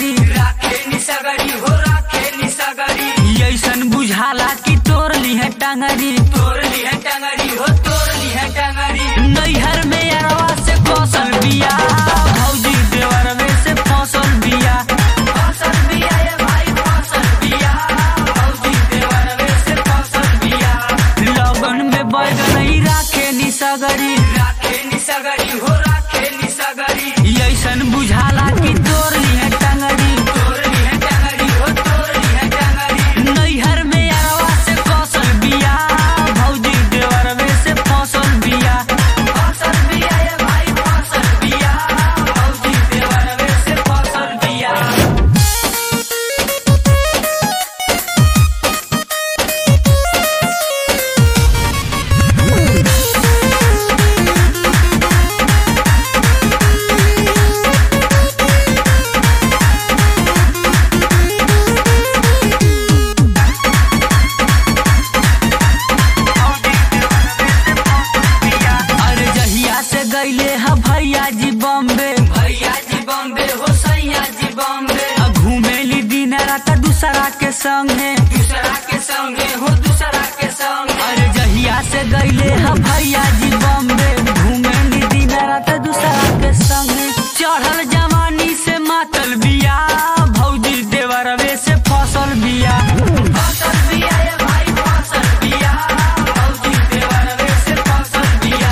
सगरी राखे निसगरी हो राखे निसगरी ऐसन बुझाला कि तोर लिहे टांगरी तोर लिहे टंगरी हो तोर लिहे टंगरी नैहर में अरवा से कौशल बिया भौजी देवरवे से फसल बिया फसल बिया ये भाई फसल बिया भौजी देवरवे से फसल बिया लगन में बैगन ही राखे नी सगरी राखे निसगरी हो राखे निसगरी ऐसन बुझाला कि तोर लिहे टांगरी तोर लिहे टंगरी हो तोर लिहे टंगरी नैहर में अरवा से कौशल बिया भौजी देवरवे से फसल बिया फसल बिया ये भाई फसल बिया भौजी देवरवे से फसल बिया अरे जहिया से गईले ह भैया जी बॉम्बे भैया जी बॉम्बे हो सैया जी बॉम्बे आ घूमेली दिन रात दूसरा के संगे दूसरा के संगे हो दूसरा के संगे अरे जहिया से गईले ह भैया जी बॉम्बे घूमेली दिन रात दूसरा के संगे चढ़ल जवानी से मातल बिया भौजी देवरवे से फसल बिया फसल बिया ये भाई फसल बिया भौजी देवरवे से फसल बिया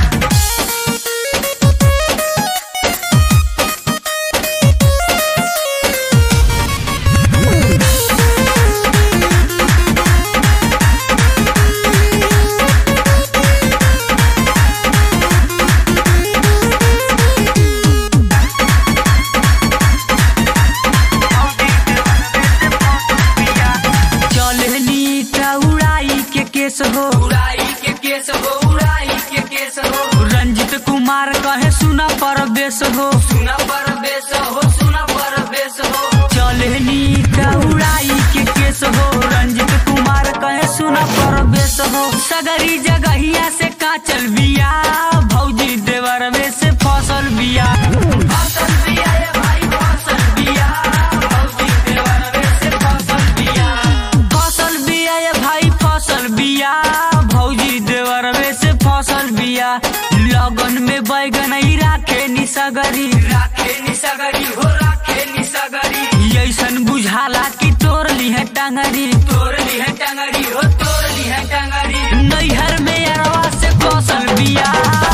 चलनी उड़ाई के केस हो उड़ाई के केस हो उड़ाई के केस हो रंजित कुमार कहे सुना परवेश हो सुना परवेश हो सुना परवेश हो चलनी उड़ाई के केस हो रंजित कुमार कहे सुना परवेश हो सगरी जगहिया से काचल बिया भौजी देवरवे से फसल बिया फसल बिया ये भाई फसल बिया भौजी देवरवे से फसल बिया फसल बिया ये भाई फसल बिया भौजी देवरवे से फसल बिया लगन में बैगन ही राखे नी सगरी राखे निसगरी हो राखे निसगरी ऐसन बुझाला कि तोर लिहे टांगरी तोर लिहे टंगरी हो तोर लिहे टंगरी नैहर में अरवा से कौशल बिया